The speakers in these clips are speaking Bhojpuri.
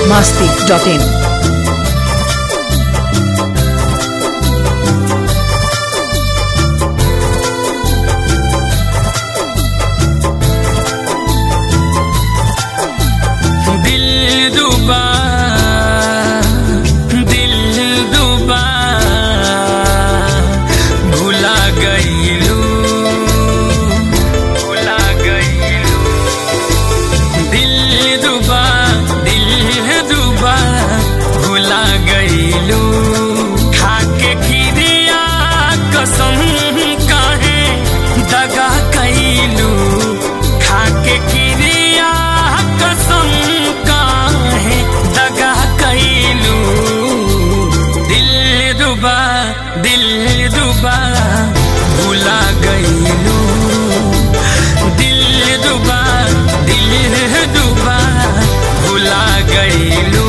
masti.in. दिल दुबा दिल दुबा भुला गईलू भुला गईलू दिल दुबा दिल दुबा भुला गईलू खाके खिरिया कसम काहे दगा कैलू खाके खिरिया कसम काहे दगा कैलू दिल दुबा दिल दुबा भुला गईलू दिल दुबा दिल दुबा भुला गईलू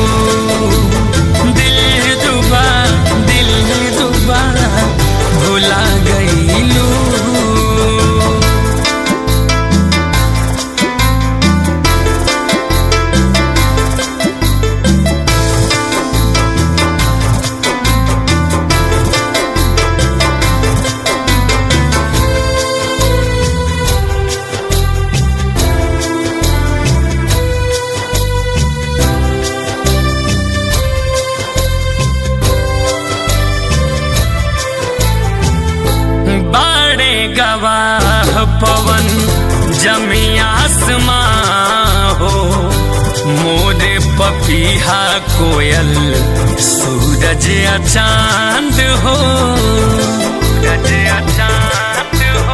दिल दुबा दिल दुबा भुला गईलू बाड़े गवाह पवन जमी आसमां हो मोरे पपीहा कोयल सूरज या चांद हो सूरज या चांद हो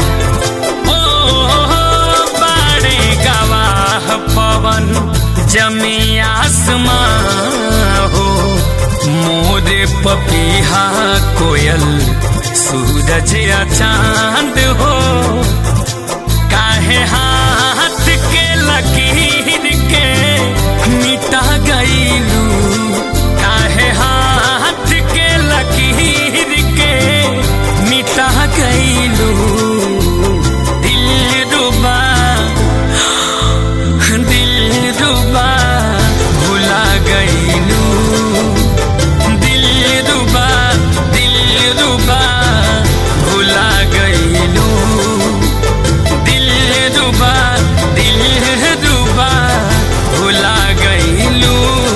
ओ बाड़े गवाह पवन जमी आसमां हो मोरे पपीहा कोयल सूरज या चांद हो काहे हाथ के लकीर के मिटा गईलू काहे हाथ के लकीर के मिटा गईलू दिल रुबा दिल रुबा भुला गईलू दिल रुबा दिल रुबा भुला गईलू दिल रुबा दिल रुबा भुला गईलू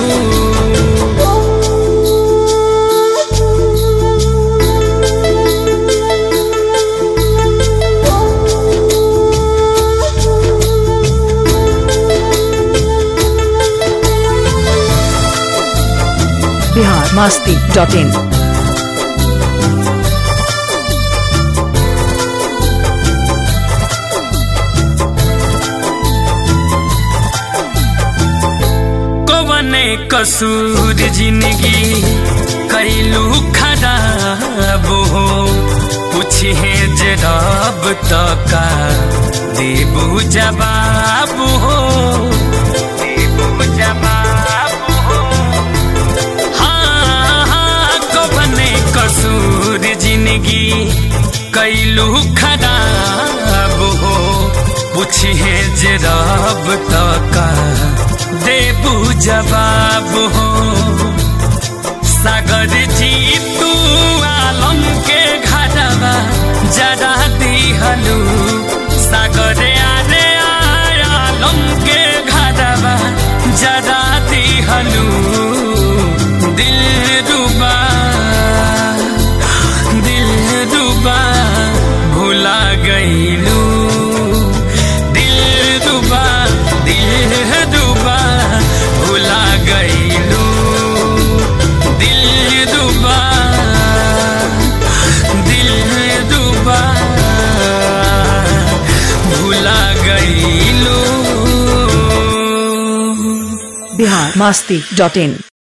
Bihar masti.in. कवने कसूर जिंदगी कैलू खराब हो पूछे जे रब तका देबू जवाब हो देबू जवाब हो हाँ हाँ कवने कसूर जिंदगी कैलू खराब हो पूछे जे रब तका देबू जवाब हो सागर जी तू आलम के घरवा जरा दिहलू सागर आरे आलम के घरवा जरा दिहलू दिल डूबा दिल डूबा भुला गईलू दिल डूबा दिल डूबा भुला गईलू दिल डूबा दिल डूबा भुला गईलू Bihar masti.in.